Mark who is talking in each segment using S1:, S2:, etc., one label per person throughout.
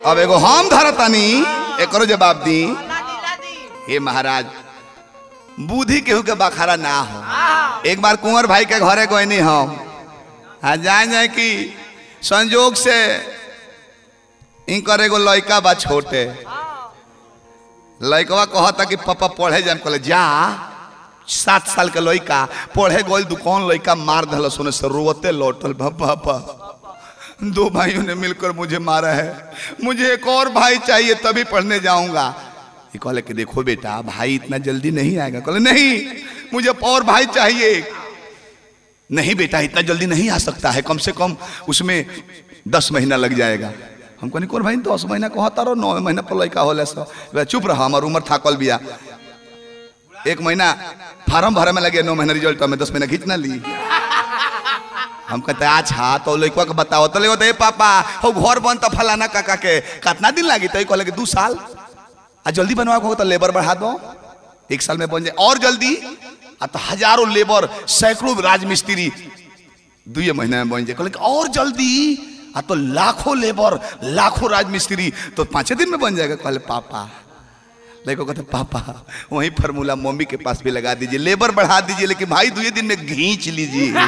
S1: अब एगो हम धरतानी एकरो जवाब दी
S2: लादी लादी
S1: हे महाराज बुद्धि केहू के बखारा ना हो एक बार कुंवर भाई के घरे गए नहीं हम हाँ जाए जाए कि संजोग से इनकर एगो लड़का बा छोटे लड़कवा कहता कि पापा पढ़े जाए कहले जा सात साल के लड़का पढ़े गोल दुकान लड़का मार दिल सोने से रोते लौटल बा पापा दो भाइयों ने मिलकर मुझे मारा है मुझे एक और भाई चाहिए तभी पढ़ने जाऊंगा ये कहले कि देखो बेटा भाई इतना जल्दी नहीं आएगा कहले नहीं मुझे और भाई चाहिए नहीं बेटा इतना जल्दी नहीं आ सकता है कम से कम उसमें दस महीना लग जाएगा हम कहनी कोर भाई दस महीना कहता रहो नौ महीना पर लड़का होला सो बोला, चुप रहा हमार उम्र थाकल बिया एक महीना फार्म भरे में लगे नौ महीना रिजल्ट में दस महीना खींच ना ली हम कहते अच्छा तो लड़का के बताओ तो ले ए पापा हो घर बन तो फलाना काका के कितना दिन लगी तो कहले कि दू साल आ जल्दी बनवा को तो लेबर बढ़ा दो एक साल में बन जाए और जल्दी आ तो हजारों लेबर सैकड़ों राजमिस्त्री दुए महीने में बन जाए कहले कि और जल्दी आ तो लाखों लेबर लाखों राजमिस्त्री तो पांचे दिन में बन जाएगा कहले पापा लेको कहते पापा वही फार्मूला मम्मी के पास भी लगा दीजिए लेबर बढ़ा दीजिए लेकिन भाई दुए दिन में घींच लीजिए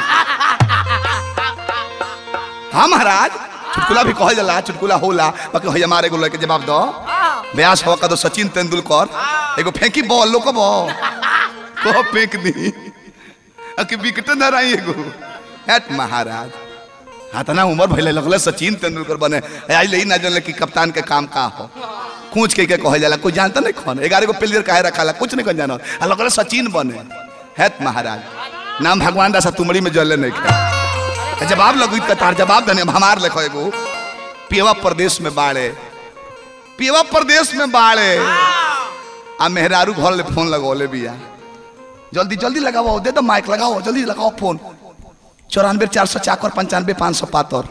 S1: हाँ महाराज चुटकुला भी कहल जाला चुटकुला होला बाकी हो हमारे एगो लड़के जवाब दो ब्यास हवा का दो सचिन तेंदुलकर एगो फेंकी बॉल लोको बॉल को फेंक दी अके विकेट न रही एगो हैट महाराज हाँ तना उम्र भइले लगले सचिन तेंदुलकर बने आई ले ना जानले कि कप्तान के काम का हो कूच के के कहल जाला कोई जानता नहीं कौन ग्यारह गो प्लेयर काहे रखाला कुछ नहीं कौन जानो आ लगले सचिन बने हैत महाराज नाम भगवान दासा तुमड़ी में जले नहीं खा जवाब लगू कतार जवाब धने हमार लिखो एगो पेवा प्रदेश में बाड़े पेवा प्रदेश में बाड़े आ मेहरारू घर ले फोन लगौले बिया जल्दी जल्दी लगाओ दे दो माइक लगाओ जल्दी लगाओ फोन चौरानवे चार सौ चाकर पंचानवे पाँच सौ पातर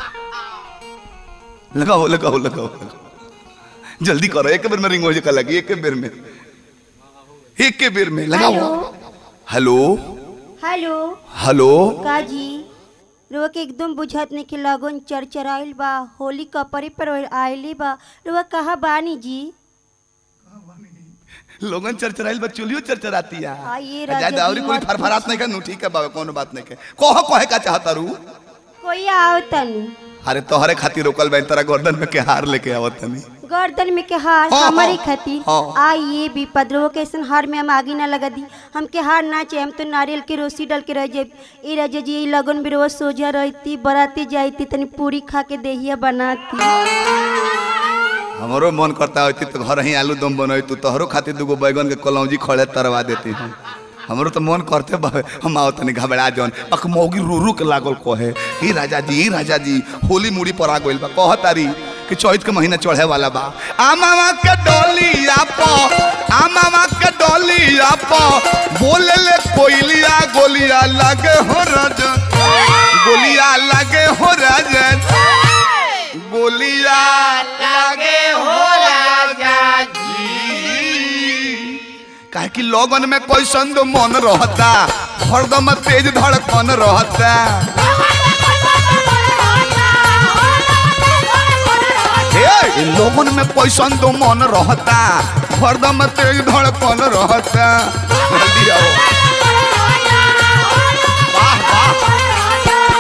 S1: लगाओ लगाओ लगाओ लगाओ। जल्दी करो एक बेर में रिंग हो जाए लगी एक बेर में एक के बेर में लगाओ हेलो
S3: हेलो
S1: हेलो
S3: काजी रुआ के एकदम बुझत नहीं कि लगन चरचराइल बा होली कपड़े पर आइली बा रुआ कहाँ बानी जी
S1: लोगन चरचराइल बा चुलियो चरचराती है
S3: हाँ, ये
S1: जाए
S3: राजा
S1: दावरी
S3: जी
S1: कोई
S3: मत
S1: फरफरात नहीं का नु ठीक है बाबा कोनो बात नहीं के कहो कहे का चाहता रू
S3: कोई आओ तनी
S1: अरे तोहरे खातिर रोकल बहन तेरा गर्दन में के हार लेके आवत तनी
S3: गर्दन में के हार
S1: हाँ,
S3: हमारी
S1: हाँ,
S3: खातिर
S1: हाँ।
S3: आइए भी पदरो के ऐसन हार में हम आगे ना लगा दी हमके हार ना चाहिए हम तो नारियल के रोसी डाल के रह जाए ई राजा जी ई लगन भी रोज सोझा रहती बराती जाती तनी पूरी खा के देहिया बनाती
S1: हमरो मन करता होती तो घर ही आलू दम बनई तू तोहरो खातिर दूगो बैगन के कलौजी खड़े तरवा देती हूँ हमरो तो मन करते बा हम आओ तनी घबरा जौन अक मौगी रूरू के लागल कहे ही राजा जी ही राजा जी होली मुड़ी पर आ गइल बा कह तारी कि चैत के महीना चढ़े वाला बा आमावा के डोलिया प आमावा के डोलिया प बोले ले कोइलिया गोलिया लगे हो राजन गोलिया लगे हो राजन गोलिया लगे हो राजा जी काहे कि लोगन में कैसन दो मन रहता हरदम तेज धड़कन रहता हे लोगन में कैसन दो मन रहता हरदम तेज धड़कन रहता जल्दी आओ वाह वाह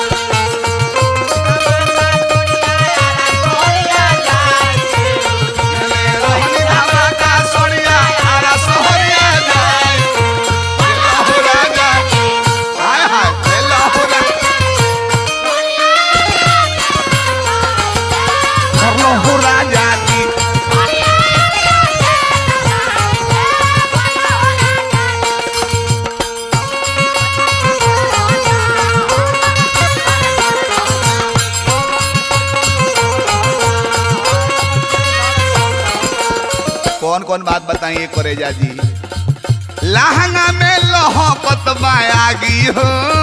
S1: रोहनी धमाका सोनिया आरा सोहरिया जाए हो राजा हाय हाय हेलो हो करलो हो राजा जी कौन कौन बात बताइए करेजा जी लहंगा में लहकत बायागी हो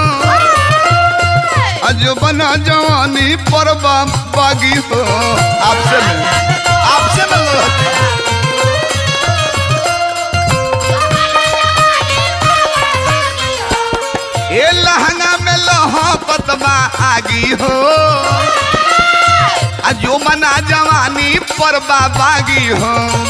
S1: अजबन जवानी पर बागी हो आपसे मिल आपसे मिल ये लहंगा में लहकत बा आगी हो आ जो मना जवानी पर बाबागी हो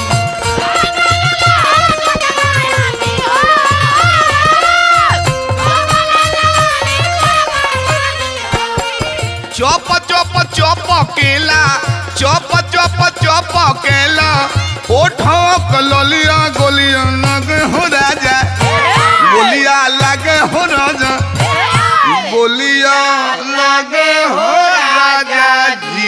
S1: चौप चौप चौप केला चौप चौप चौप केला ओठो कलोलिया गोलिया लगे हो राजा गोलिया लगे हो राजा गोलिया लगे हो राजा जी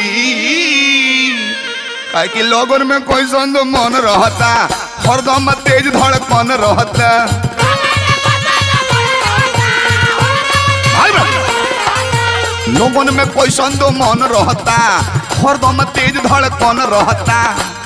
S1: काहे कि लोगन में कोई संद मन रहता हरदम तेज धड़कन रहता भाई बहन, लोगन में कोई संद मन रहता हरदम तेज धड़कन रहता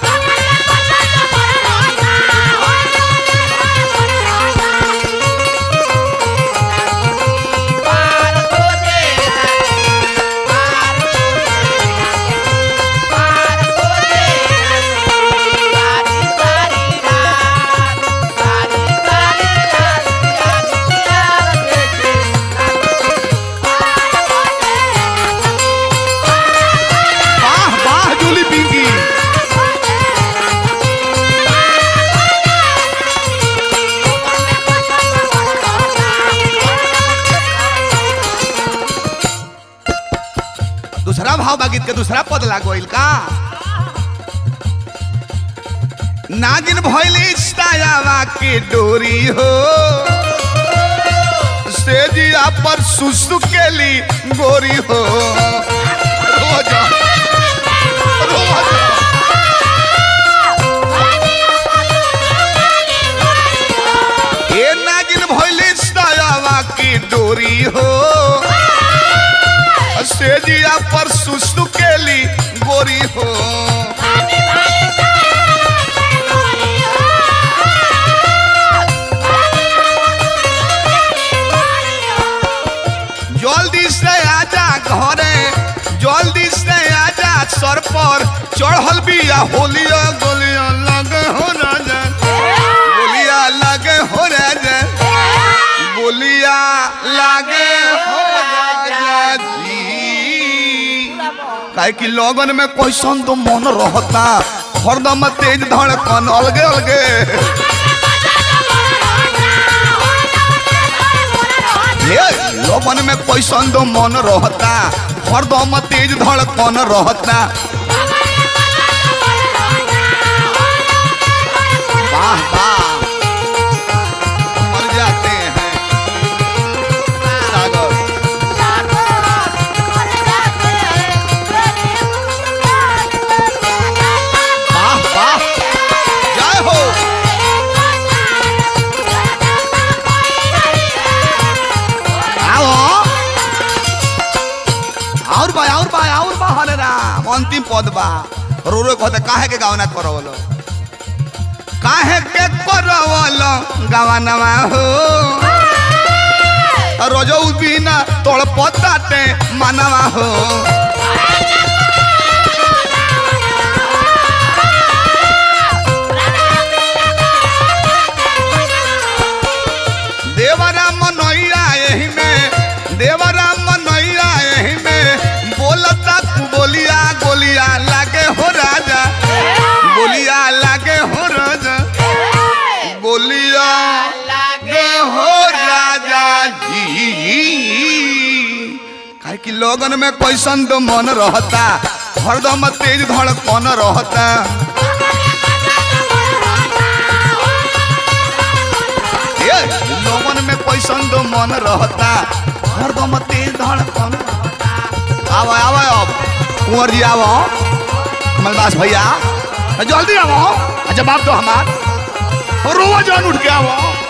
S1: वाह वाह जूली पिंकी दूसरा भाव बागीत के दूसरा पद लागोइल का नागिन भइली सायावा के डोरी हो सेजिया पर सुसु केली गोरी हो रोज रोज ए नागिन भइली सायावा की डोरी हो सेजिया पर सुसु केली गोरी हो जल्दी से आजा घरे जल्दी से आजा सर पर चढ़ल बिया होलिया गोलिया लगे हो राजा गोलिया लगे हो राजा गोलिया लगे हो राजा जी काहे कि लगन में कैसन तो मन रहता हरदम तेज धड़कन अलगे अलगे ये लगन में कैसन तो मन रहता हरदम तेज धड़कन रहता वाह वाह मर जाते हैं सागर वाह वाह जय हो आओ और बा और बा और बा हरे राम अंतिम पद बा रो रो कहते काहे के गावना करवलो काहे के करवलो गावनवा हो रोजो बिना तोड़ पताते मनवा हो देवराम मनैया यही में देवराम मनैया यही में बोलता तू बोलिया गोलिया लागे हो राजा गोलिया लागे हो राजा गोलिया लागे हो राजा जी काहे कि लोगन में कैसन तो मन रहता हरदम तेज धड़कन रहता ये लोगन में कैसन तो मन रहता हरदम तेज धड़कन रहता। आवा आवा अब कुंवर जी आवो कमलदास भैया जल्दी आवो जवाब दो हमार रोज जान उठ के आवो